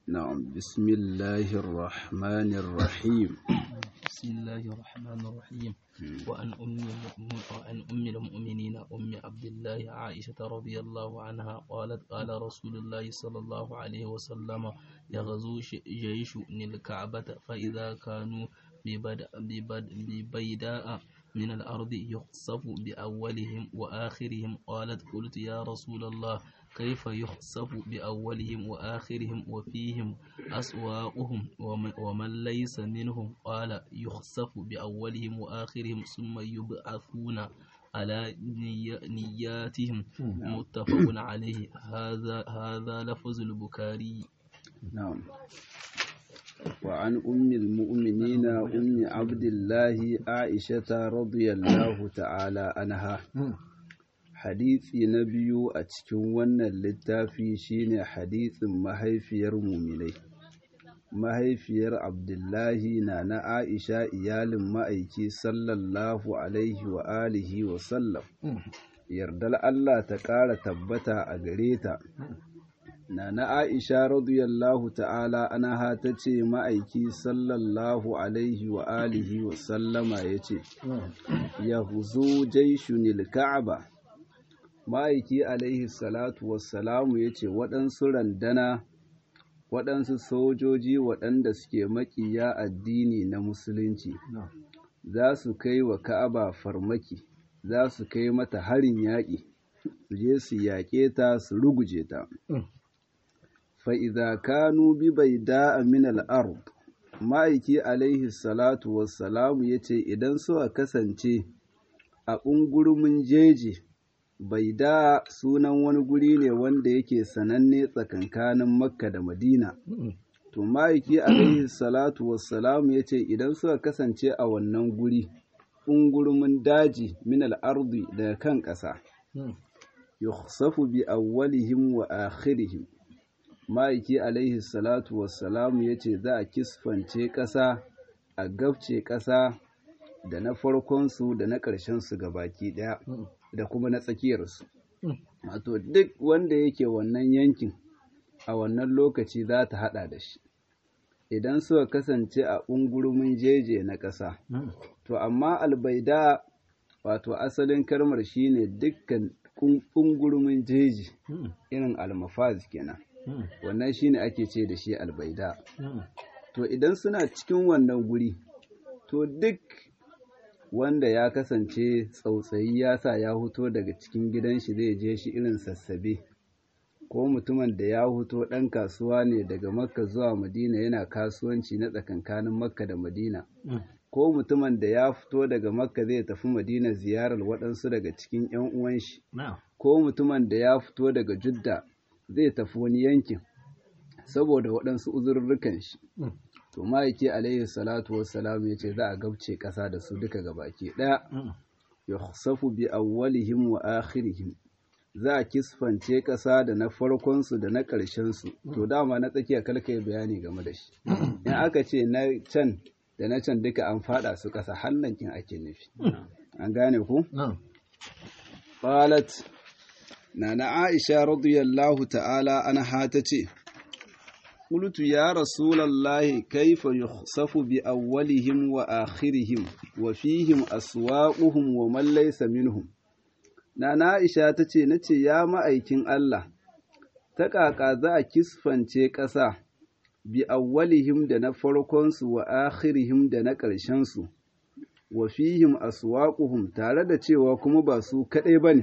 نعم بسم الله الرحمن الرحيم بسم الله الرحمن الرحيم وعن أم المؤمن- وعن أم المؤمنين أم عبد الله عائشة رضي الله عنها قالت قال رسول الله صلى الله عليه وسلم يغزو ش- جيش الكعبة فإذا كانوا ببد- ببد- ببيداء من الأرض يخسف بأولهم وآخرهم قالت قلت يا رسول الله كيف يخسف بأولهم وآخرهم وفيهم أسواقهم وم- ومن ليس منهم قال يخسف بأولهم وآخرهم ثم يبعثون على ني- نياتهم متفق عليه هذا هذا لفظ البخاري نعم وعن أم المؤمنين أم عبد الله عائشة رضي الله تعالى عنها hadisi na biyu a cikin wannan littafi shine hadisin mahaifiyar muminai mahaifiyar abdullahi na na aisha iyalin ma'aiki sallallahu alaihi wa alihi wa sallam yardar allah ta ƙara tabbata a gare ta na na aisha radiyallahu ta'ala anha ta ce ma'aiki sallallahu alaihi wa alihi wa sallama ya ce ya huzo jaishunil ka'aba ma'aiki alaihi salatu wassalamu ya ce waɗansu randana waɗansu sojoji waɗanda suke maƙiya addini na musulunci za su kai wa ka'aba farmaki za su kai mata harin yaƙi su je su yaƙe ta su ruguje ta fa'iza kanu bi bai da'a min al'ard ma'aiki alaihi salatu wassalamu ya ce idan suka kasance a ɓungurumin jeji bai da sunan wani guri ne wanda yake sananne tsakankanin makka da madina to ma'aiki alaihi salatu wassalamu ya ce idan suka kasance a wannan guri ungurumin daji min al'ardi daga kan ƙasa yukhsafu bi awwalihim wa akhirihim ma'aiki alaihi salatu wassalamu ya ce za a kisfance ƙasa a gabce ƙasa da na farkonsu da na ƙarshensu baki ɗaya da kuma na tsakiyarsu. Wato duk wanda yake wannan yankin a wannan lokaci za ta haɗa da shi. Idan suka kasance a ungurumin jeje na ƙasa. To amma albaida wato asalin kalmar shine dukkan ungurumin jeji irin almafaz kenan. Wannan shine ake ce da shi albaida. To idan suna cikin wannan guri, to duk wanda ya kasance tsautsayi ya sa ya huto daga cikin gidan shi zai je shi irin sassabe ko mutumin da ya huto ɗan kasuwa ne daga makka zuwa madina yana kasuwanci na tsakankanin makka da madina ko mutumin da ya fito daga makka zai tafi madina ziyarar waɗansu daga cikin 'yan uwan shi ko mutumin da ya fito daga judda zai tafi wani yankin saboda waɗansu uzurrukan shi to ma'aiki alaihi salatu wassalam ya ce za a gabce ƙasa da su duka gabaki ɗaya ya safu bi awwalihim wa akhirihim za a kisfance ƙasa da na farkonsu da na ƙarshensu to dama na tsakiya kalka yi bayani game da shi in aka ce na can da na can duka an faɗa su ƙasa hannankin ake nufi an gane ku qalat nana aisha radiyallahu ta'ala anha ta ce قلت يا رسول الله كيف يخسف بأولهم وآخرهم وفيهم أسواقهم ومن ليس منهم Nana Aisha ta ce, Na ce, Ya ma'aikin Allah, ta ƙaƙa za a kisfance ƙasa, bi awwalihim da na farkonsu wa akhirihim da na ƙarshensu, wa fihim aswaquhum tare da cewa kuma ba su kaɗai ba ne,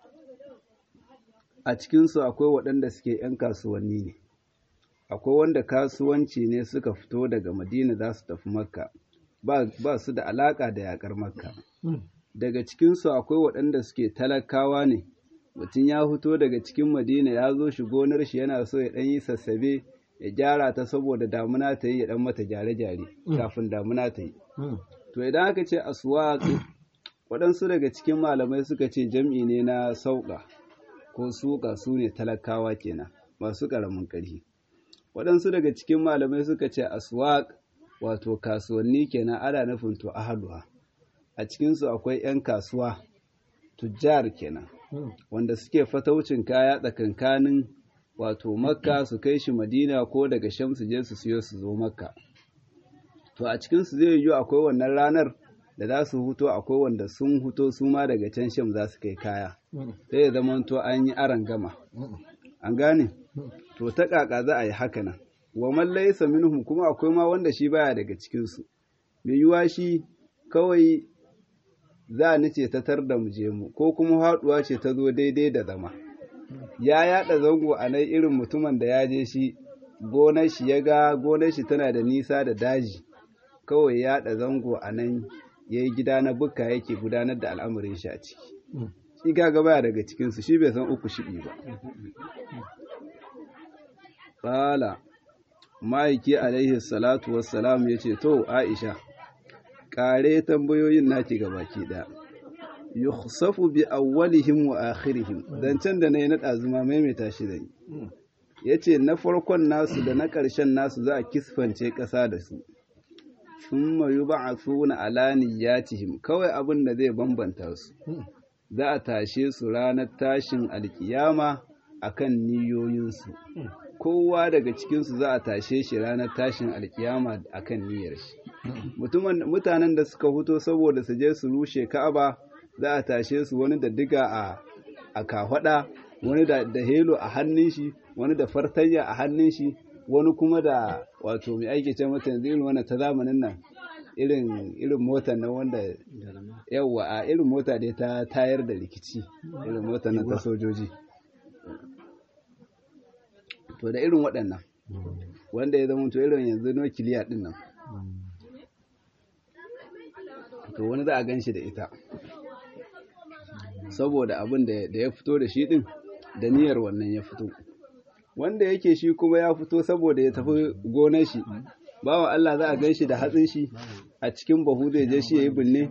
a cikinsu akwai waɗanda suke ‘yan kasuwanni ne. akwai wanda kasuwanci ne suka fito daga madina za su tafi makka ba su da alaƙa da yaƙar makka daga cikinsu akwai waɗanda suke talakawa ne mutum ya fito daga cikin madina ya zo shi gonar shi yana so ya ɗan yi sassabe ya gyara ta saboda damuna ta yi ya ɗan mata gyare-gyare kafin damuna ta yi to idan aka ce aswaq waɗansu daga cikin malamai suka ce jam'i ne na sauƙa ko suƙa su ne talakawa kenan masu ƙaramin ƙarfi waɗansu daga cikin malamai suka ce aswaq wato kasuwanni kenan ana nufin to ahaduha a cikinsu akwai 'yan kasuwa tujjar kenan wanda suke fataucin kaya tsakankanin wato makka su kai shi madina ko daga sham su je su siyo su zo makka to a cikinsu zai yiwu akwai wannan ranar da za su huto akwai wanda sun huto su ma daga can sham za su kai kaya sai ya zama to an yi aran gama an gane to ta kaka za a yi haka nan wa man laysa minhum kuma akwai ma wanda shi baya daga cikin su mai yiwa shi kawai za ni ce ta tar da mu je mu ko kuma haduwa ce ta zo daidai da zama ya yada zango a nan irin mutumin da ya je shi gonar shi ya ga gonar shi tana da nisa da daji kawai ya yada zango a nan ya yi gida na bukka yake gudanar da al'amarin shi a ciki shi gaga baya daga cikinsu shi bai san uku shiɗi ba ƙala ma'aiki alaihi salatu wassalam ya ce to aisha ƙare tambayoyin naki ga baki ɗaya yukhsafu bi awwalihim wa akhirihim zancen da na yi na ɗazuma maimaita shi da ya ce na farkon nasu da na ƙarshen nasu za a kisfance ƙasa da su sun mayu ba a suna alaniyatihim kawai abin da zai bambanta su za a tashe su ranar tashin alkiyama akan niyoyinsu kowa daga cikinsu za a tashe shi ranar tashin alkiyama akan niyyar shi mutanen da suka fito saboda su je su rushe ka'aba za a tashe su wani da diga a a kafada wani da da helo a hannun shi wani da fartanya a hannun shi wani kuma da wato mai aiki ce mata yanzu irin wannan ta zamanin nan irin irin motar nan wanda yawa a irin mota dai ta tayar da rikici irin motar nan ta sojoji to da irin waɗannan wanda ya zama to irin yanzu nukiliya din nan to wani za a gan shi da ita saboda abin da ya fito da shi din da niyyar wannan ya fito wanda yake shi kuma ya fito saboda ya tafi gonar shi bawan Allah za a gan shi da hatsin shi a cikin bahu zai je shi ya yi binne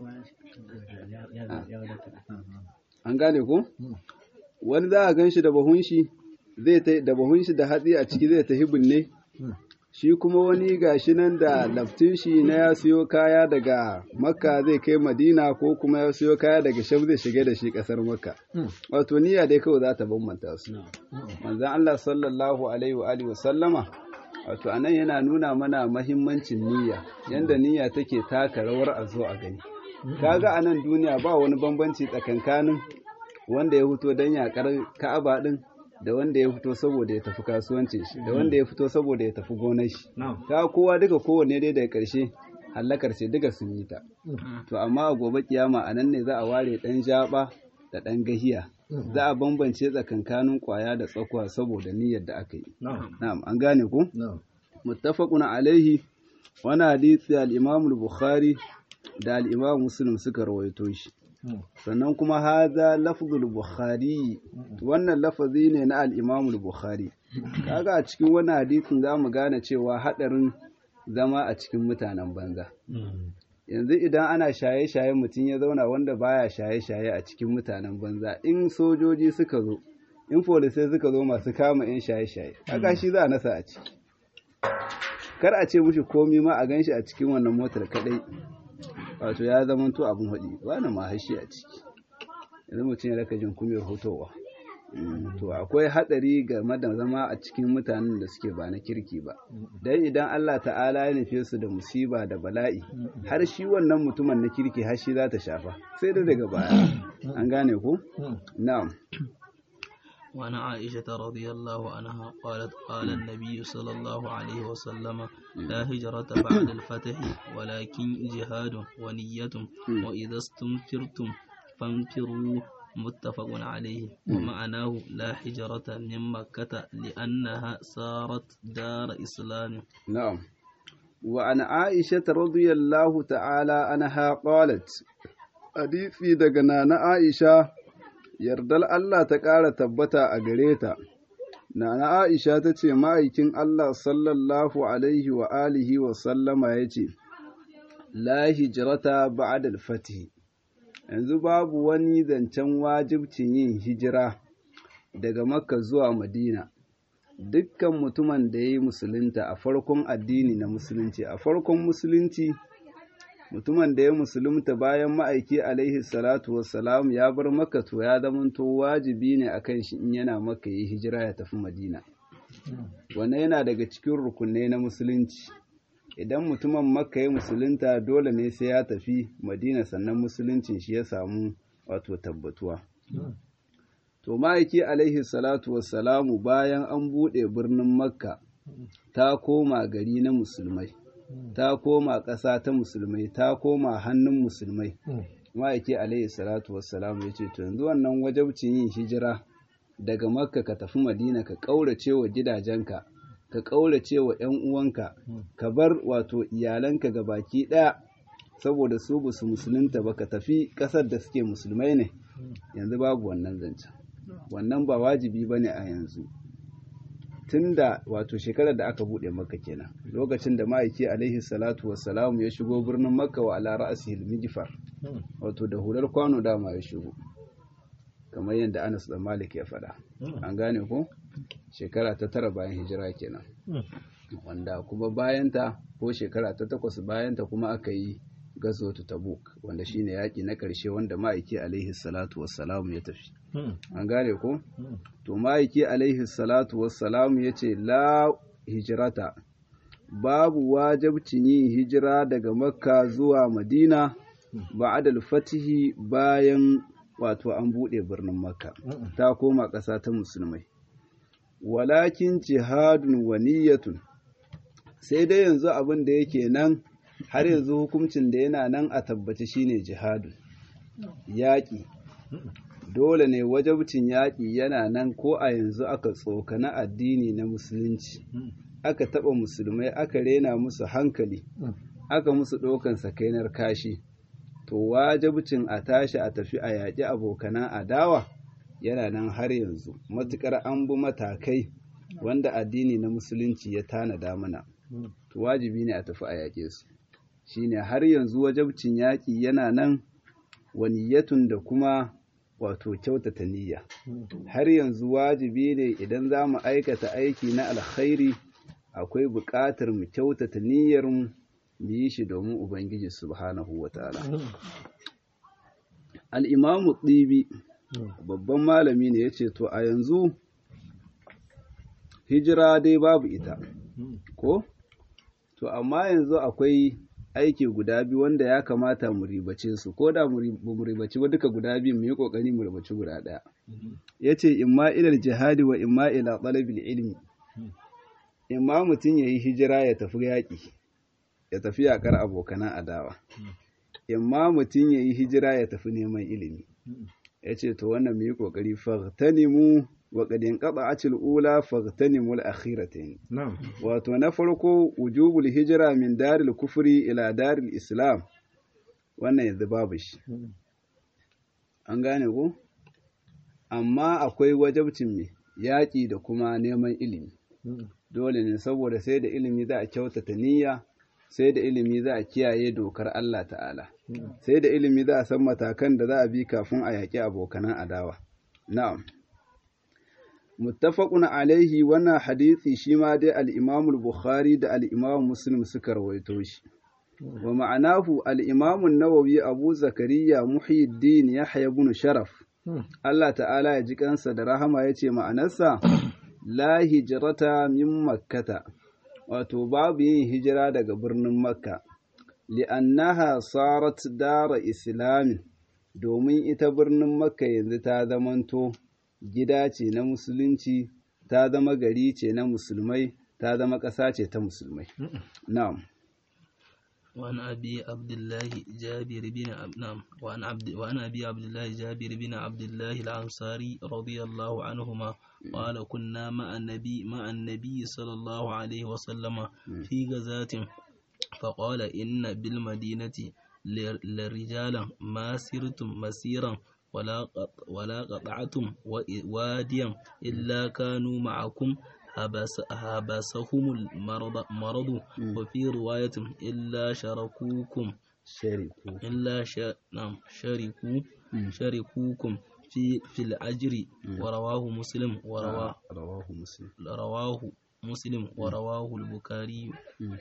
an gane ko wani za a gan shi da bahun shi zai da bahun shi da hatsi a ciki zai tafi binne shi kuma wani gashi nan da laftin shi na ya siyo kaya daga makka zai kai madina ko kuma ya siyo kaya daga sham zai shiga da shi kasar makka wato niyya dai kawai za ta bambanta su manzon Allah sallallahu alaihi wa alihi wa sallama wato anan yana nuna mana mahimmancin niyya yanda niyya take taka rawar a zo a gani kaga anan duniya ba wani bambanci tsakankanin wanda ya fito dan yakar Ka'aba din da wanda ya fito saboda ya tafi kasuwancin shi da wanda ya fito saboda ya tafi gonar shi ta kowa duka kowanne dai daga ƙarshe hallakar sai duka sun yi ta to amma a gobe kiyama a nan ne za a ware ɗan jaba da ɗan gahiya za a bambance tsakankanin kwaya da tsakuwa saboda niyyar da aka yi na'am an gane ku muttafaqun alaihi wani hadisi al-imam al-bukhari da al-imam muslim suka rawaito shi sannan kuma haza lafzul bukhari wannan lafazi ne na al-imam bukhari kaga a cikin wannan hadisin zamu gane cewa hadarin zama a cikin mutanen banza yanzu idan ana shaye-shaye mutum ya zauna wanda baya shaye-shaye a cikin mutanen banza in sojoji suka zo in polisai suka zo masu kama yan shaye-shaye kaga shi za a nasa a ciki kar a ce mushi komi ma a ganshi a cikin wannan motar kadai wato ya zama to abin haɗi ba na mahashi a ciki yanzu mutum ya raka jin kumiyar hotowa to akwai haɗari game da zama a cikin mutanen da suke ba na kirki ba dan idan Allah ta'ala ya nufe su da musiba da bala'i har shi wannan mutumin na kirki har shi za ta shafa sai da daga baya an gane ku na'am وعن عائشة رضي الله عنها قالت قال النبي صلى الله عليه وسلم لا هجرة بعد الفتح ولكن جهاد ونية وإذا استنفرتم فانفروا متفق عليه ومعناه لا هجرة من مكة لأنها صارت دار إسلام نعم وعن عائشة رضي الله تعالى عنها قالت حديثي دقنا عائشة yardar Allah ta ƙara tabbata a gare ta. Nana Aisha ta ce ma'aikin Allah sallallahu Alaihi wa alihi wa sallama ya ce, La hijirata ba'adal fatih yanzu babu wani zancen wajibcin yin hijira daga Makka zuwa Madina. Dukkan mutumin da ya yi musulunta a farkon addini na musulunci, a farkon musulunci mutumin da ya musulunta bayan ma'aiki alaihi salatu wassalam ya bar maka to ya zamanto wajibi ne akan shi in yana maka yi hijira ya tafi madina wannan yana daga cikin rukunai na musulunci idan mutumin makka ya musulunta dole ne sai ya tafi madina sannan musuluncin shi ya samu wato tabbatuwa to ma'aiki alaihi salatu wassalamu bayan an buɗe birnin makka ta koma gari na musulmai ta koma ƙasa ta musulmai ta koma hannun musulmai ma'aiki alaihi salatu wassalamu ya ce to yanzu wannan wajabcin yin hijira daga makka ka tafi madina ka ƙaurace wa gidajenka ka ƙaurace wa ‘yan uwanka ka bar wato iyalanka ga baki ɗaya saboda su ba su musulunta ba ka tafi ƙasar da suke musulmai ne yanzu babu wannan zancen wannan ba wajibi ba ne a yanzu tun da wato shekarar da aka buɗe makka kenan lokacin da ma'aiki alaihi salatu wassalamu ya shigo birnin makka wa ala ra'asihil mijfar wato da hular kwano dama ya shigo kamar yadda Anas da Malik ya faɗa an gane ko shekara ta tara bayan hijira kenan wanda kuma bayanta ko shekara ta takwas bayanta kuma aka yi gazotu tabuk wanda shine yaƙi na ƙarshe wanda ma'aiki alaihi salatu wassalamu ya tafi an gane ko to ma'aiki alaihi salatu wassalamu ya ce la hijirata babu wajabcin yin hijira daga makka zuwa madina ba'adal fatihi bayan wato an buɗe birnin makka ta koma ƙasa ta musulmai walakin jihadun wa niyyatun sai dai yanzu abin da yake nan har yanzu hukuncin da yana nan a tabbaci shine jihadun yaƙi dole ne wajabcin yaƙi yana nan ko a yanzu aka tsokana addini na musulunci aka taɓa musulmai aka rena musu hankali aka musu ɗaukan sakainar kashi to wajabcin a tashi a tafi a yaƙi abokanan adawa yana nan har yanzu matuƙar an bi matakai wanda addini na musulunci ya tanada mana to wajibi ne a tafi a yaƙe su shine har yanzu wajabcin yaƙi yana nan waniyatun da kuma wato kyautata niyya har yanzu wajibi ne idan za mu aikata aiki na alkhairi akwai buƙatar mu kyautata niyyar mu yi shi domin ubangiji subhanahu wataala al-imamu tsibi babban malami ne yace to a yanzu hijira dai babu ita ko to amma yanzu akwai aiki guda biyu wanda ya kamata mu ribace su ko da mu ribaci ba duka guda biyu mu yi kokari mu ribaci guda ɗaya yace imma ilal jihadi wa imma ila talabil ilmi imma mutum yayi hijira ya tafi yaƙi ya tafi yaƙar abokanan adawa imma mutum yayi hijira ya tafi neman ilimi yace to wannan mu yi kokari faghtanimu wa qad inqata'at al-ula faghtanimu al-akhiratayn wato na farko wujubul hijra min daril kufri ila daril islam wannan yanzu babu shi an gane ko amma akwai wajabcin me yaƙi da kuma neman ilimi dole ne saboda sai da ilimi za a kyautata niyya sai da ilimi za a kiyaye dokar Allah ta'ala sai da ilimi za a san matakan da za a bi kafin a yaƙi abokanan adawa na'am muttafaqun alaihi wannan hadisi shi ma dai al-Imam al-Bukhari da al-Imam Muslim suka rawaito shi wa ma'anahu al-Imam an-Nawawi Abu Zakariya Muhyiddin Yahya ibn Sharaf Allah ta'ala ya ji kansa da rahama yace ma'anarsa la hijrata min makkata wato babu yin hijira daga birnin makka li'annaha sarat dara islamin domin ita birnin makka yanzu ta zamanto gida ce na musulunci ta zama gari ce na musulmai ta zama ƙasa ce ta musulmai na'am وعن أبي عبد الله جابر بن نعم وعن عبد وعن أبي عبد الله جابر بن عبد الله الأنصاري رضي الله عنهما قال كنا مع النبي مع النبي صلى الله عليه وسلم في غزاة فقال إن بالمدينة لرجالا ما سرتم مسيرا ولا ولا قطعتم واديا إلا كانوا معكم حبس حبسهم المرض مرض وفي رواية إلا شركوكم شركوا إلا ش... نعم شركوا شركوكم في في الأجر ورواه مسلم ورواه رواه مسلم رواه مسلم ورواه البخاري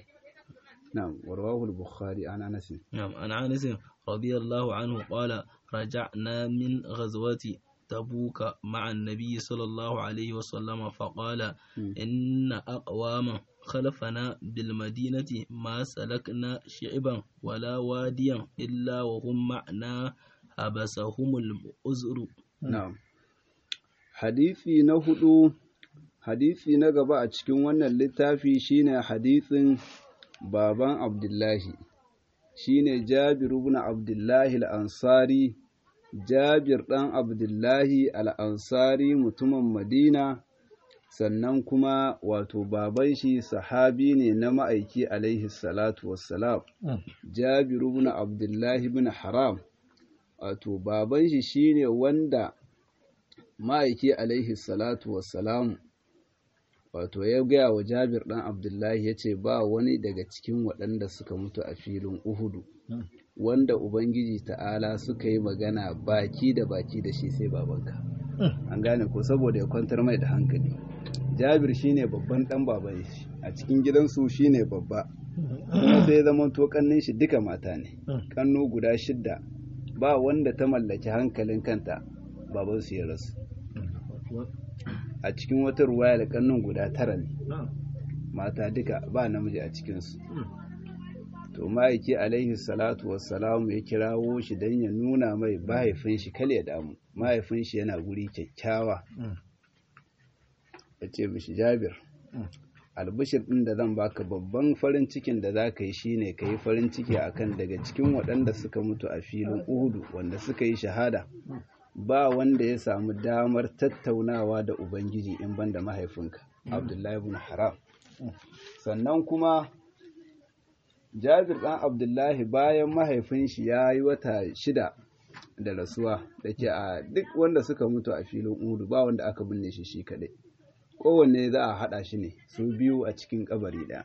نعم ورواه البخاري عن أنس نعم عن أنس رضي الله عنه قال رجعنا من غزوة تبوك مع النبي صلى الله عليه وسلم فقال إن أقواما خلفنا بالمدينة ما سلكنا شعبا ولا واديا إلا وهم معنا حبسهم العذر na'am hadisi na hudu hadisi na gaba a cikin wannan littafi shine hadisin baban abdullahi shine jabir ibn abdullahi al-ansari jabir dan abdullahi al-ansari mutumin madina sannan kuma wato baban shi sahabi ne na ma'aiki alaihi salatu wassalam jabir ibn abdullahi ibn haram wato baban shi shine wanda ma'aiki alaihi salatu wassalamu wato ya gaya wa jabir ɗan abdullahi ya ce ba wani daga cikin waɗanda suka mutu a filin uhudu wanda ubangiji ta'ala suka yi magana baki da baki da shi sai babanka an gane ko saboda ya kwantar mai da hankali jabir shine babban ɗan baban shi a cikin gidansu shine babba kuma sai ya zama to kannin shi duka mata ne kannu guda shidda ba wanda ta mallaki hankalin kanta babansu ya rasu a cikin wata ruwaya da kannun guda tara ne mata duka ba namiji a cikinsu to ma'aiki alaihi salatu wassalamu ya kirawo shi don ya nuna mai mahaifin shi kal ya damu mahaifin shi yana guri kyakkyawa ya ce mishi jabir albishir ɗin da zan baka babban farin cikin da za ka yi shine ka yi farin ciki akan daga cikin waɗanda suka mutu a filin uhudu wanda suka yi shahada ba wanda ya samu damar tattaunawa da ubangiji in banda mahaifinka abdullahi ibn haram sannan kuma jabir ɗan abdullahi bayan mahaifin shi ya yi wata shida da rasuwa da ke a duk wanda suka mutu a filin uhudu ba wanda aka binne shi shi kaɗai kowanne za a haɗa shi ne su biyu a cikin kabari ɗaya.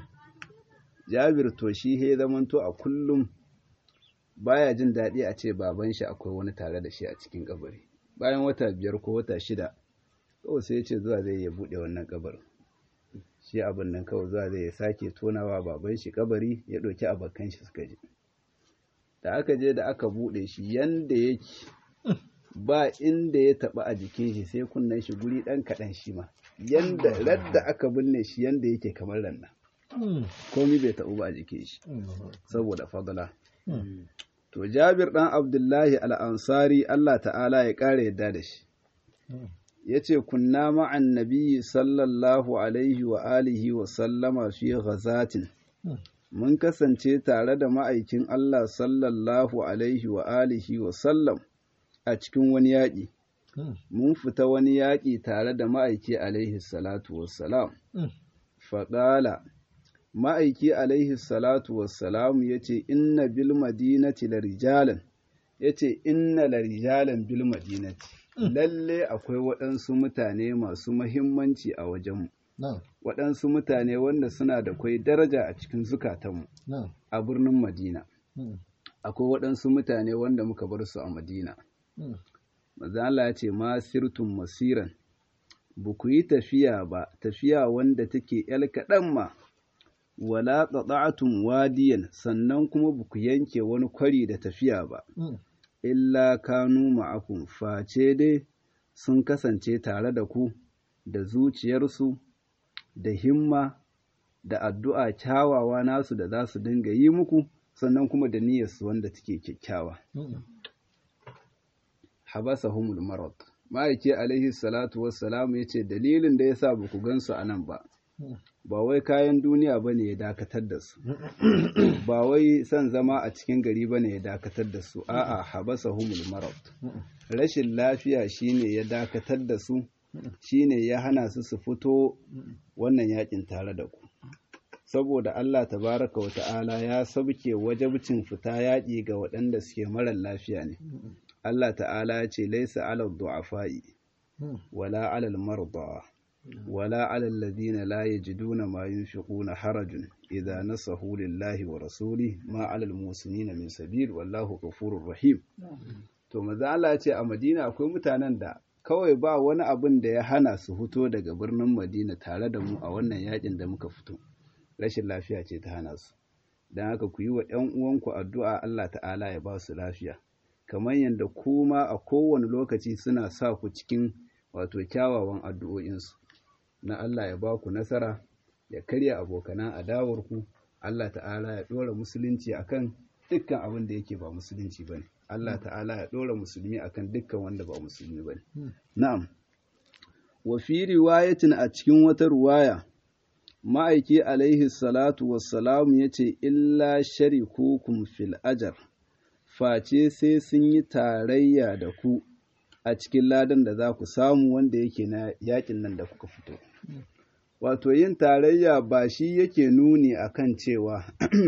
Jabir to shi he zamanto a kullum baya jin daɗi a ce baban shi akwai wani tare da shi a cikin kabari. Bayan wata biyar ko wata shida, kawai sai ya ce zuwa zai ya buɗe wannan kabarin. Shi abin nan kawai zuwa zai ya sake tonawa baban shi kabari ya ɗauki abokan shi suka je. Da aka je da aka buɗe shi yanda yake ba inda ya taɓa a jikin shi sai kunnen shi guri ɗan kaɗan shi ma. yanda radda aka binne shi yanda yake kamar ranna komi bai taɓu ba a jikin shi saboda fadala to jabir ɗan abdullahi al'ansari Allah ta'ala ya ƙara yadda da shi ya ce kunna ma'an nabiyyi sallallahu alaihi wa alihi wa sallama fi ghazatin mun kasance tare da ma'aikin Allah sallallahu alaihi wa alihi wa sallam a cikin wani yaƙi mun fita wani yaƙi tare da ma'aiki alaihi salatu wassalam. Faɗala, ma'aiki alaihi salatu wassalam ya ce, Inna bil madinati la rijalan, ya ce, Inna la rijalan bil madinati, lalle akwai waɗansu mutane masu mahimmanci a wajenmu. Waɗansu mutane wanda suna da kwai daraja a cikin zukatanmu a birnin Madina. Akwai waɗansu mutane wanda muka bar su a Madina. Maza Allah ya ce ma sirtun masiran ba ku yi tafiya ba tafiya wanda take ‘yal kaɗan ma wala qata'tum wadiyan sannan kuma ba ku yanke wani kwari da tafiya ba illa kanu ma'akum face dai sun kasance tare da ku da zuciyarsu da himma da addu'a kyawawa nasu da za su dinga yi muku sannan kuma da niyyarsu wanda take kyakkyawa habasahumul marad ma'aiki alaihi salatu wassalam ya ce dalilin da ya sa ba ku gansu a nan ba ba wai kayan duniya ba ne ya dakatar da su ba wai son zama a cikin gari ba ne ya dakatar da su a'a habasahumul marad rashin lafiya shine ya dakatar da su shine ya hana su su fito wannan yakin tare da ku saboda Allah tabaraka wa ta'ala ya sabke wajabcin fita yaƙi ga waɗanda suke marar lafiya ne Allah ta'ala ya ce laisa alal du'afa'i wala alal marda wala alal ladina la yajiduna ma yunfiquna harajun idza nasahu lillahi wa rasuli ma alal musinina min sabil wallahu ghafurur rahim to maza Allah ya ce a Madina akwai mutanen da kawai ba wani abin da ya hana su fito daga birnin Madina tare da mu a wannan yakin da muka fito rashin lafiya ce ta hana su don haka ku yi wa ‘yan uwanku addu'a Allah ta'ala ya ba su lafiya kamar yadda kuma a kowane lokaci suna sa ku cikin wato kyawawan addu'o'insu na Allah ya ba ku nasara ya karya abokanan adawarku Allah ta'ala ya ɗora musulunci akan dukkan abin da yake ba musulunci ba ne Allah ta'ala ya ɗora musulmi akan dukkan wanda ba musulmi ba ne na'am wa fi riwayatin a cikin wata ruwaya ma'aiki alaihi salatu wassalamu ya ce illa sharikukum fil ajar face sai sun yi tarayya da ku a cikin ladan da za ku samu wanda yake na yakin nan da kuka fito wato yin tarayya ba shi yake nuni akan cewa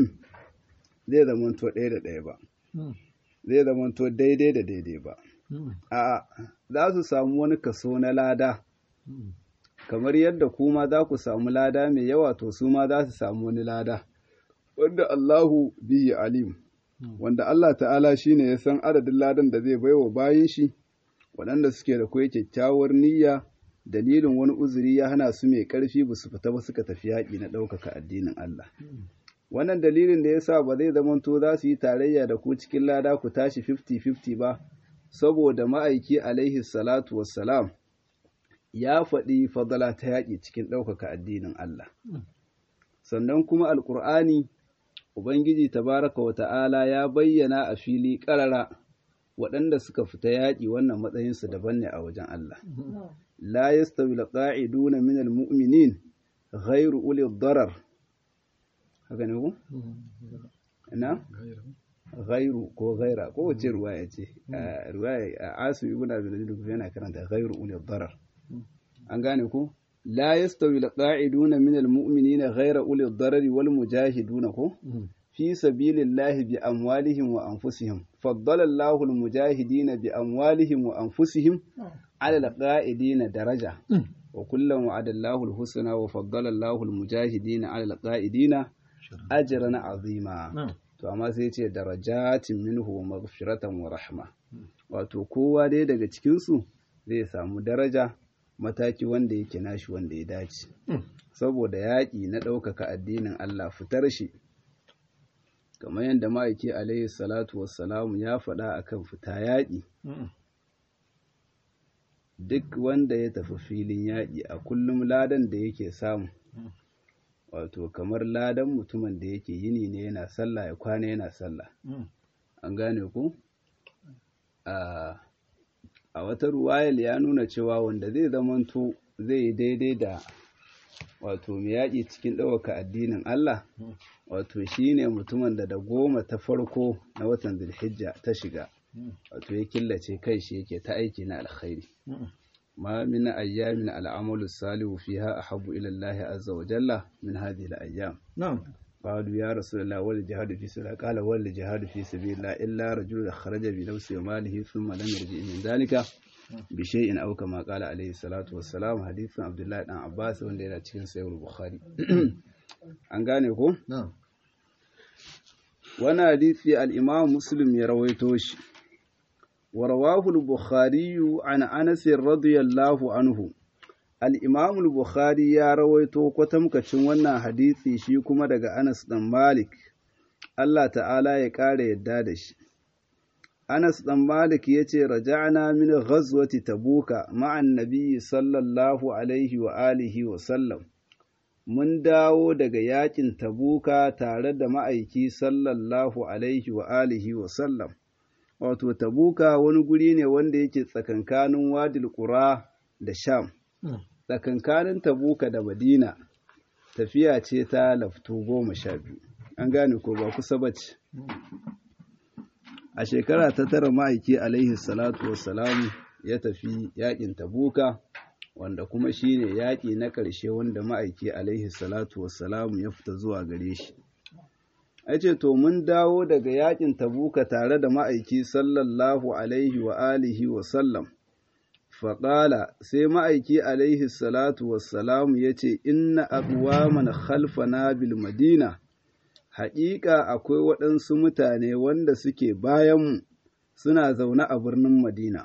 zai zamanto ɗaya da ɗaya ba zai zamanto daidai da daidai ba a za su samu wani kaso na lada kamar yadda kuma za ku samu lada mai yawa to su ma za su samu wani lada wanda Allahu bihi alim wanda Allah ta'ala shine ya san adadin ladan da zai baiwa bayan shi waɗanda suke da kwai kyakkyawar niyya dalilin wani uzuri ya hana su mai ƙarfi ba su fita ba suka tafi yaƙi na ɗaukaka addinin Allah wannan dalilin da yasa ba zai zamanto za su yi tarayya da ku cikin lada ku tashi 50-50 ba saboda ma'aiki alaihi salatu wassalam ya faɗi fadala ta yaƙi cikin ɗaukaka addinin Allah. Sannan kuma Alƙur'ani, Ubangiji tabaraka wa ta'ala ya bayyana a fili ƙarara waɗanda suka fita yaƙi wannan matsayinsu daban ne a wajen Allah. La yastawi al-qa'iduna min al-mu'minin ghairu uli darar. Haka ne ku? Ina? Ghairu ko ghaira ko wace ruwaya ce? Ruwaya Asu ibn Abi yana karanta ghairu uli darar. an gane ku la yastawi alqa'iduna min almu'minina ghayra uli ad-darari wal mujahiduna ko fi sabilillahi bi amwalihim wa anfusihim faddala Allahu al-mujahidina bi amwalihim wa anfusihim ala al-qa'idina daraja wa kullan wa'ada Allahu al-husna wa faddala Allahu al-mujahidina ala al-qa'idina ajran 'azima to amma sai ya ce darajatin minhu wa maghfiratan wa rahma wato kowa dai daga cikin su zai samu daraja mataki wanda yake nashi wanda ya dace saboda yaƙi na ɗaukaka addinin Allah fitar shi kamar yadda ma'aiki alaihi salatu wassalamu ya faɗa akan fita yaƙi duk wanda ya tafi filin yaƙi a kullum ladan da yake samu wato kamar ladan mutumin da yake yini ne yana sallah ya kwana yana sallah an gane ku a a wata ruwayal ya nuna cewa wanda zai zamanto zai yi daidai da wato mai yaƙi cikin ɗaukaka addinin Allah wato shi ne mutumin da da goma ta farko na watan zulhijja ta shiga wato ya killace kai shi yake ta aiki na alkhairi ma min ayyamin al'amalu salihu fiha ahabbu ila Allah azza wa jalla min hadhihi al-ayyam na'am قالوا يا رسول الله والجهاد في سبيل الله قال والجهاد في سبيل الله إلا رجل خرج بنفسه وماله ثم لم يرجع من ذلك بشيء أو كما قال عليه الصلاة والسلام حديث عبد الله بن عباس wanda yana cikin sahih bukhari an gane ko na'am wannan hadisi al-Imam Muslim ya rawaito shi wa rawahu al-Bukhari an Anas radiyallahu anhu al-Imam al-Bukhari ya rawaito kwatamkacin wannan hadisi shi kuma daga Anas dan Malik Allah ta'ala ya ƙara yadda da shi Anas dan Malik yace raja'na min ghazwati Tabuka ma'an nabiyyi sallallahu alaihi wa alihi wa sallam mun dawo daga yakin tabuka tare da ma'aiki sallallahu alaihi wa alihi wa sallam wato tabuka wani guri ne wanda yake tsakankanin wadil qura da sham tsakankanin tabuka da madina tafiya ce ta laftu goma sha biyu an gane ko ba kusa bace a shekara ta tara ma'aiki alaihi salatu wassalamu ya tafi yakin tabuka wanda kuma shine yaƙi na ƙarshe wanda ma'aiki alaihi salatu wassalamu ya fita zuwa gare shi ya ce to mun dawo daga yaƙin tabuka tare da ma'aiki sallallahu alaihi wa alihi wa sallam faƙala sai ma'aiki alaihi salatu wassalamu ya ce inna aqwaman khalfana bil madina haƙiƙa akwai waɗansu mutane wanda suke bayanmu suna zaune a birnin madina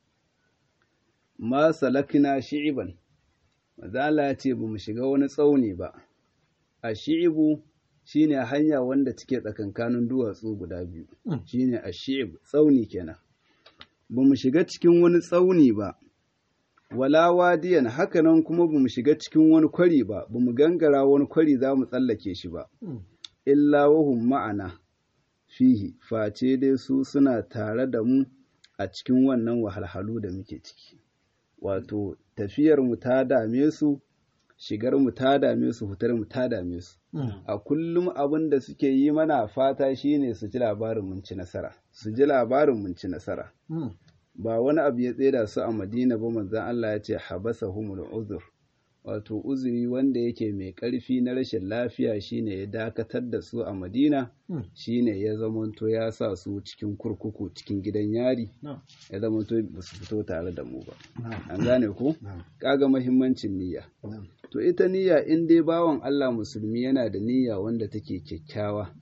ma salakina shi'iban mazala ya ce ba mu shiga wani tsauni ba a shi'ibu shine hanya wanda take tsakankanin duwatsu guda biyu shine ashib tsauni kenan ba mu shiga cikin wani tsauni ba wala wadiyan hakanan kuma ba mu shiga cikin wani kwari ba ba mu gangara wani kwari za mu tsallake shi ba illa wahum ma'ana fihi face dai su suna tare da mu a cikin wannan wahalhalu da muke ciki wato tafiyar mu ta dame su shigar mu ta dame su fitar mu ta dame su a kullum abin da suke yi mana fata shine su ji labarin mun ci nasara su ji labarin mun ci nasara ba wani abu ya tseda su a madina ba manzan Allah ya ce habasa humul uzur wato uzuri wanda yake mai ƙarfi na rashin lafiya shine ya dakatar da su a madina shine ya zamanto ya sa su cikin kurkuku cikin gidan yari ya zamanto ba su fito tare da mu ba an gane ku kaga mahimmancin niyya to ita niyya in dai bawan Allah musulmi yana da niyya wanda take kyakkyawa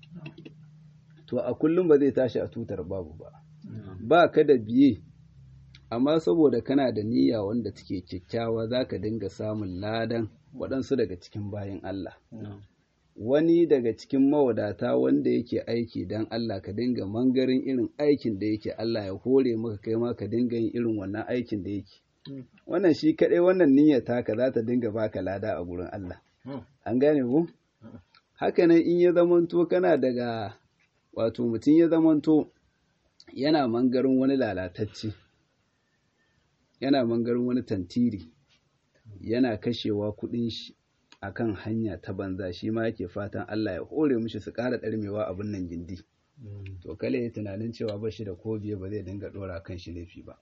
to a kullum ba zai tashi a tutar babu ba ba ka da biye amma saboda kana da niyya wanda take kyakkyawa za ka dinga samun ladan waɗansu daga cikin bayan Allah. Wani daga cikin mawadata wanda yake aiki don Allah ka dinga mangarin irin aikin da yake Allah ya hore maka kai ma ka dinga yin irin wannan aikin da yake. Wannan shi kaɗai wannan niyyar taka za ta dinga baka lada a gurin Allah. An gane ku? Hakanan in ya zamanto kana daga wato mutum ya zamanto yana mangarin wani lalatacce. yana mangarin wani tantiri yana kashewa kuɗin shi akan hanya ta banza shi ma yake fatan Allah ya hore mishi su ƙara ɗarmewa abin nan gindi to kale ya tunanin cewa ba shi da ko biye ba zai dinga ɗora kan shi laifi ba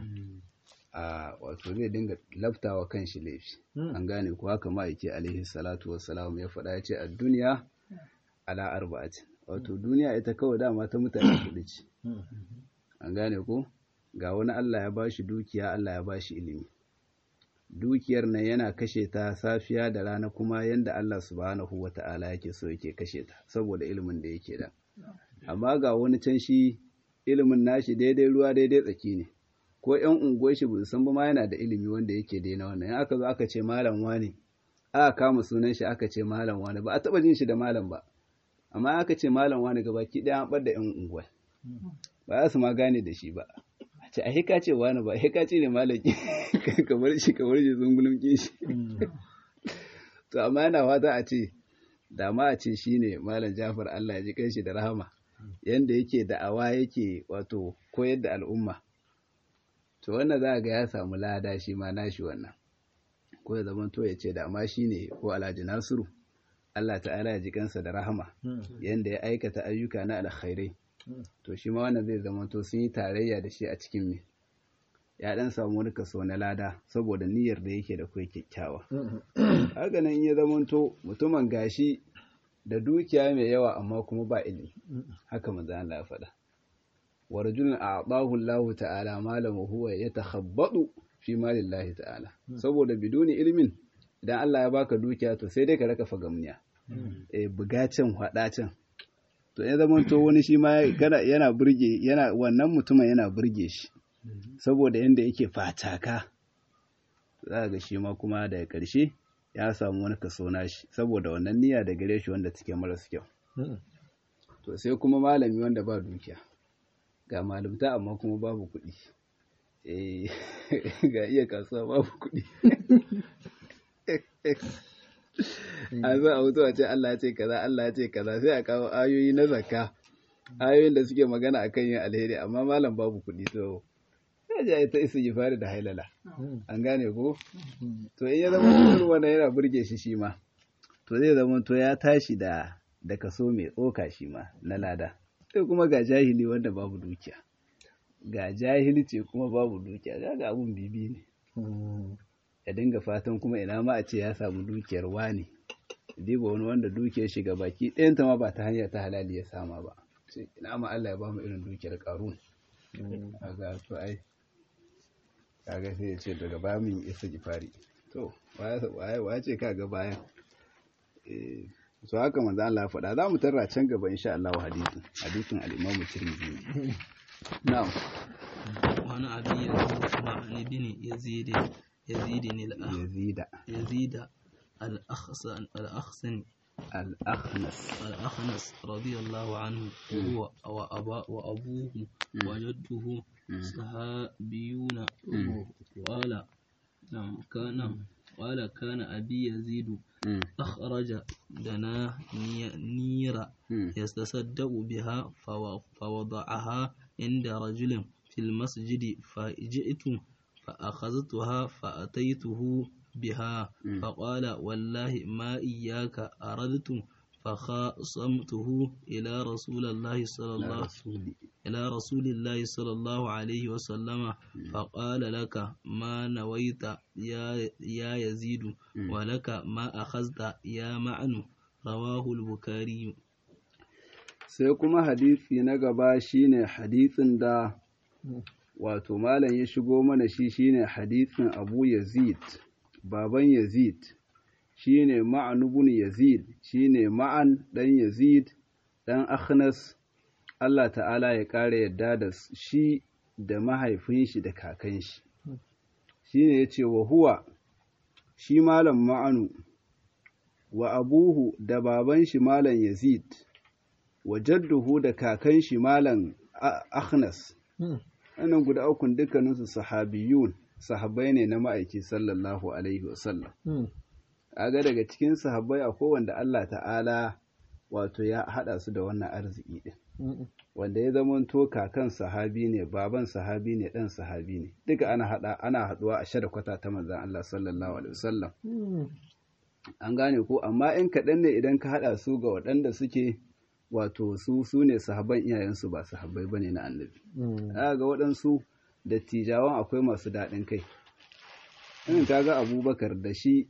a wato zai dinga laftawa kan shi laifi an gane ko haka ma yake alaihi salatu wassalam ya faɗa ya ce a duniya ala arba'atin wato duniya ita kawai dama ta mutane kuɗi ce an gane ko ga wani Allah ya bashi dukiya Allah ya bashi ilimi dukiyar nan yana kashe ta safiya da rana kuma yanda Allah subhanahu wata'ala yake so yake kashe ta saboda ilimin da yake da amma ga wani can shi ilimin nashi daidai ruwa daidai tsaki ne ko ƴan unguwar shi bai san ba ma yana da ilimi wanda yake daina wannan in aka zo aka ce malam wani aka kama sunan shi aka ce malam wani ba a taba jin shi da malam ba amma aka ce malam wani gabaki ɗaya an bar da ƴan unguwa ba za su ma gane da shi ba ce a hika ce wani ba hika ce ne malaki kamar shi kamar shi zungulun shi to amma yana fata a ce da ma a ce shi ne malam jafar Allah ya ji kanshi da rahama yanda yake da'awa yake wato koyar da al'umma to wannan za ga ya samu lada shi ma nashi wannan ko ya zama to ya ce da ma shi ne ko alhaji nasiru Allah ta'ala ya ji kansa da rahama yanda ya aikata ayyuka na alkhairai to shi ma wannan zai zama to sun yi tarayya da shi a cikin me ya dan samu wani kaso na lada saboda niyyar da yake da kai kyakkyawa haka nan ya zama to mutumin gashi da dukiya mai yawa amma kuma ba ilimi haka manzo Allah ya faɗa wa rajulun a'tahu Allah ta'ala malam huwa yatakhabbadu fi malillahi ta'ala saboda biduni ilmin idan Allah ya baka dukiya to sai dai ka raka fagamniya eh bugacin hadacin to ya zama to wani shi ma yana burge yana wannan mutumin yana burge shi saboda yanda yake fataka za ga shi ma kuma daga ƙarshe ya samu wani kaso nashi saboda wannan niyya da gare shi wanda take maras kyau to sai kuma malami wanda ba dukiya ga malumta amma kuma babu kuɗi eh ga iya kasuwa babu kuɗi a zo a mutu a ce Allah ya ce kaza Allah ya ce kaza sai a kawo ayoyi na zakka ayoyin da suke magana akan yin alheri amma malam babu kuɗi to ya ji ta isa fari da hailala an gane ko to in ya zama irin wannan yana burge shi shi ma to zai zama to ya tashi da da kaso mai tsoka shi ma na lada sai kuma ga jahili wanda babu dukiya ga jahilci kuma babu dukiya ga abun bibi ne ya dinga fatan kuma ina ma a ce ya samu dukiyar wani diba wani wanda dukiyar shiga baki ɗayanta ma ba ta hanyar ta halali ya sama ba sai ina ma Allah ya ba mu irin dukiyar karun kaga to ai kaga sai ya ce daga baya mun isa gifari to waye waye ce kaga bayan eh so haka manzo Allah ya faɗa za mu tarra can gaba insha Allah hadisin hadisin al-Imam Tirmidhi na'am وعن أبي عثمان بن يزيد يزيد yazida يزيد الأخصن الأخصن al-akhnas الأخنس رضي الله عنه وهو وأبا وأبوه وجده صحابيون قال نعم كان قال كان أبي يزيد أخرج دنا نيرا يتصدق بها فو- فوضعها عند رجل في المسجد فجئت فأخذتها فأتيته بها فقال والله ما إياك أردت فخاصمته إلى رسول الله صلى الله إلى رسول الله صلى الله عليه وسلم فقال لك ما نويت يا, يا يزيد ولك ما أخذت يا معن رواه البخاري sai kuma hadisi na gaba shine hadisin da wato malam ya shigo mana shi shine hadisin Abu Yazid baban Yazid shine Ma'an ibn Yazid shine Ma'an dan Yazid dan Akhnas Allah ta'ala ya kare yadda da shi da mahaifin shi da kakan shi shine yace wa huwa shi malam Ma'anu wa abuhu da baban shi malam Yazid wa jadduhu da kakan shi malam Akhnas wannan guda ukun dukkaninsu sahabiyun sahabbai ne na ma'aiki sallallahu alaihi wasallam aga daga cikin sahabbai akwai wanda Allah ta'ala wato ya hada su da wannan arziki din wanda ya zama to kakan sahabi ne baban sahabi ne dan sahabi ne duka ana hada ana haduwa a shada kwata ta manzon Allah sallallahu alaihi wasallam an gane ko amma in kaɗan ne idan ka hada su ga waɗanda suke wato su su ne sahabban iyayensu ba sahabbai ba ne na annabi aka ga waɗansu dattijawan akwai masu daɗin kai in ka ga abubakar da shi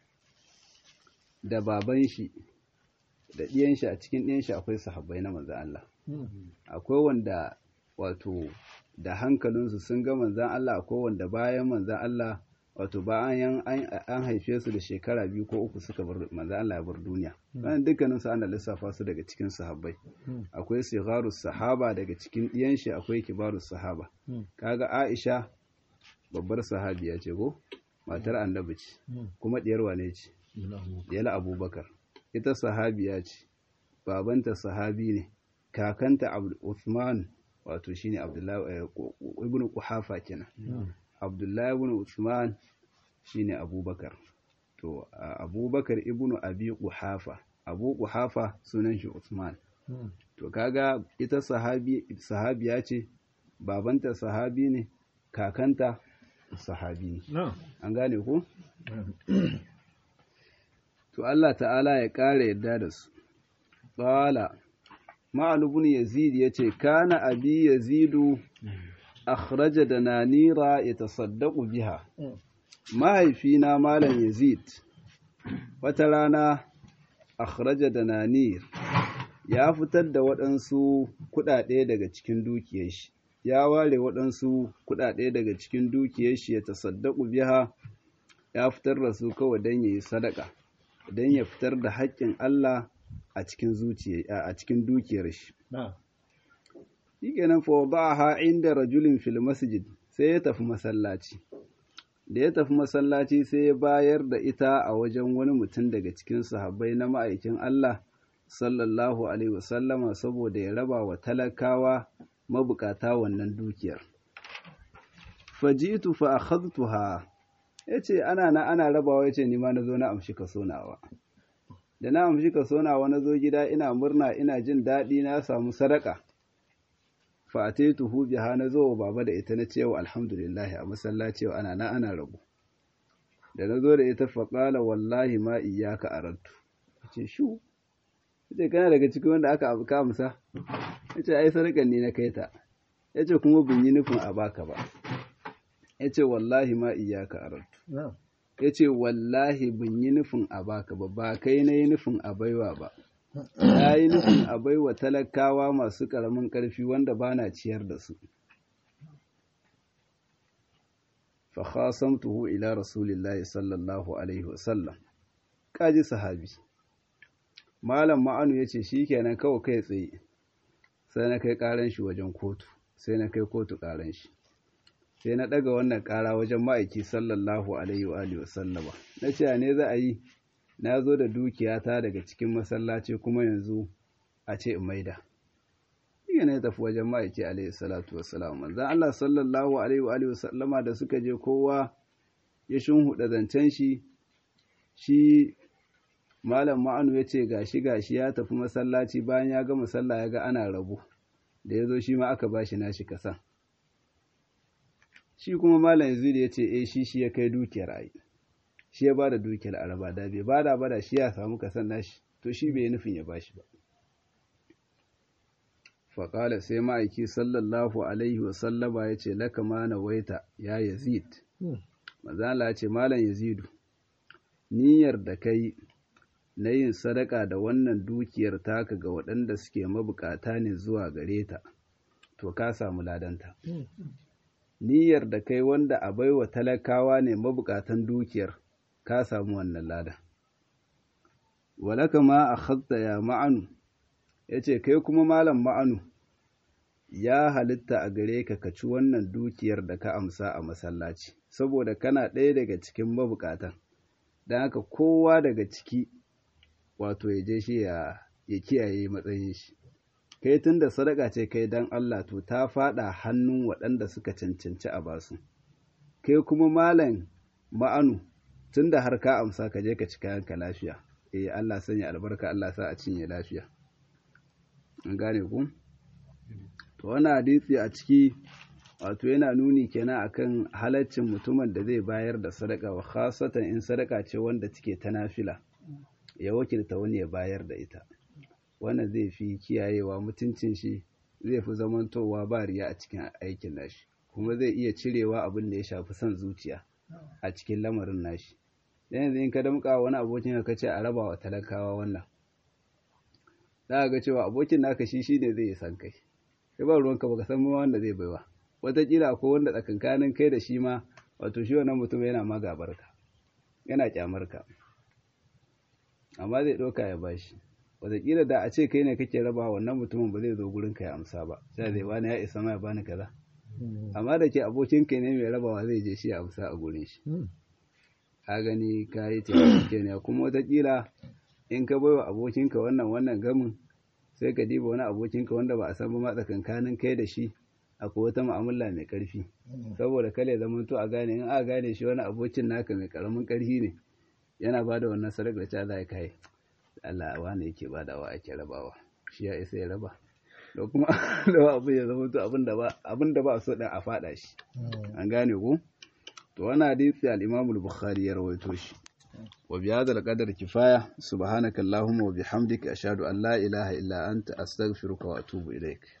da baban shi da ɗiyan shi a cikin ɗiyan shi akwai sahabbai na manzan Allah akwai wanda wato da hankalinsu sun ga manzan Allah akwai wanda bayan manzan Allah wato bayan an haife su da shekara biyu ko uku suka bar manzo Allah ya bar duniya wannan dukkanin su ana lissafa su daga cikin sahabbai akwai sigharus sahaba daga cikin diyan shi akwai kibarus sahaba kaga Aisha babbar sahabiya ce ko matar annabi ce kuma diyar wane ce diyar Abubakar ita sahabiya ce babanta sahabi ne kakanta Uthman wato shine Abdullahi ibn Quhafa kenan Abdullahi ibn Usman shine Abubakar. To Abubakar ibn Abi Quhafa, Abu Quhafa sunan shi Usman. To kaga ita sahabi sahabiya ce, babanta sahabi ne, kakanta sahabi ne. An gane ko? To Allah ta'ala ya ƙara yadda da su. Qala Ma'an ibn Yazid yace kana abi Yazidu akhraja da nanira ya tasaddaku biha mahaifina malam yazid wata rana akhraja da nanir ya fitar da waɗansu kuɗaɗe daga cikin dukiyar shi ya ware waɗansu kuɗaɗe daga cikin dukiyar shi ya tasaddaku biha ya fitar da su kawai don ya yi sadaka don ya fitar da haƙƙin Allah a cikin zuciya a cikin dukiyar shi shikenan fa wada'aha inda rajulin fil masjid sai ya tafi masallaci da ya tafi masallaci sai ya bayar da ita a wajen wani mutum daga cikin sahabbai na ma'aikin Allah sallallahu alaihi wasallama saboda ya raba wa talakawa mabukata wannan dukiyar fajitu fa akhadtuha yace ana na ana rabawa yace ni ma nazo na amshi kaso nawa da na amshi kaso nawa nazo gida ina murna ina jin daɗi na samu sadaka fa'ataituhu biha na zo baba da ita na cewa alhamdulillah a masallaci wa ana na ana rabu da na zo da ita faƙala wallahi ma iyaka arantu ce shu ce kana daga cikin wanda aka abu kamsa ya ce ai sadakan ne na kai ta ya ce kuma bin yi nufin a baka ba ya ce wallahi ma iyaka arantu ya ce wallahi bin yi nufin a baka ba ba kai na yi nufin a baiwa ba ya yi nufin a baiwa talakawa masu ƙaramin ƙarfi wanda ba na ciyar da su. Fakhasamtuhu ila Rasulillahi sallallahu Alaihi wasallam, ƙaji sahabi. Malam ma'anu ya ce shi kenan kawai kai tsaye, sai na kai ƙaran shi wajen kotu, sai na kai kotu ƙaran shi. Sai na ɗaga wannan ƙara wajen ma'aiki sallallahu Alaihi wasallama. Na ce ne za a yi, na zo da dukiyata daga cikin masallaci kuma yanzu a ce in maida shi ne ya tafi wajen ma'aiki alaihi salatu wassalam manzon Allah sallallahu alaihi wa alihi wasallama da suka je kowa ya shunhuda zancen shi shi malam ma'anu ya ce gashi gashi ya tafi masallaci bayan ya gama sallah ya ga ana rabu da ya zo shi ma aka bashi nashi kasan shi kuma malam yazid ya ce eh shi shi ya kai dukiyar ai shi ya bada dukiyar araba da bai bada bada shi ya samu kasan nashi to shi bai nufin ya bashi ba faƙala sai ma'aiki sallallahu alaihi wasallama ya ce laka ma na waita ya yazid mazala ya ce malam yazidu niyyar da kai na yin sadaka da wannan dukiyar taka ga waɗanda suke mabukata ne zuwa gare ta to ka samu ladanta niyyar da kai wanda a baiwa talakawa ne mabukatan dukiyar ka samu wannan ladan walaka ma a ya ma'anu ya ce kai kuma malam ma'anu ya halitta a gare ka ka ci wannan dukiyar da ka amsa a masallaci saboda kana ɗaya daga cikin mabukatan don haka kowa daga ciki wato ya je shi ya kiyaye matsayin shi kai tun da sadaka ce kai don Allah to ta faɗa hannun waɗanda suka cancanci a basu kai kuma malam ma'anu tun da har ka amsa ka je ka ci kayanka lafiya eh Allah sanya albarka Allah sa a cinye lafiya an gane ku to wannan hadisi a ciki wato yana nuni kenan akan halaccin mutumin da zai bayar da sadaka wa khasatan in sadaka ce wanda take ta nafila ya wakilta wani ya bayar da ita wannan zai fi kiyayewa mutuncin shi zai fi zamantowa ba riya a cikin aikin nashi kuma zai iya cirewa abin da ya shafi son zuciya a cikin lamarin nashi dan yanzu in ka damƙa wani abokin ka ce a raba wa talakawa wannan za ga cewa abokin naka shi shine zai san kai sai ba ruwanka baka san ma wanda zai baiwa wataƙila ko wanda tsakankanin kai da shi ma wato shi wannan mutum yana ma gabarka yana kyamarka amma zai ɗauka ya bashi wataƙila da a ce kai ne kake raba wannan mutumin ba zai zo gurin ka ya amsa ba sai zai bani ya isa ma ya bani kaza amma da ke abokin ka ne mai rabawa zai je shi ya amsa a gurin shi ka gani ka yi taimake ne kuma wataƙila in ka baiwa abokinka wannan wannan gamin sai ka diba wani abokinka wanda ba a san ba tsakankanin kai da shi akwai wata mu'amala mai ƙarfi saboda kale zaman to a gane in a gane shi wani abokin naka mai ƙaramin ƙarfi ne yana ba da wannan sadaka ta za kai Allah wani yake ba da wa ake rabawa shi ya isa ya raba da kuma da abu ya zama to abin da ba abin da ba so din a fada shi an gane ko to wannan hadisi al-Imam al-Bukhari ya rawaito shi وبهذا القدر كفاية سبحانك اللهم وبحمدك أشهد أن لا إله إلا أنت أستغفرك وأتوب إليك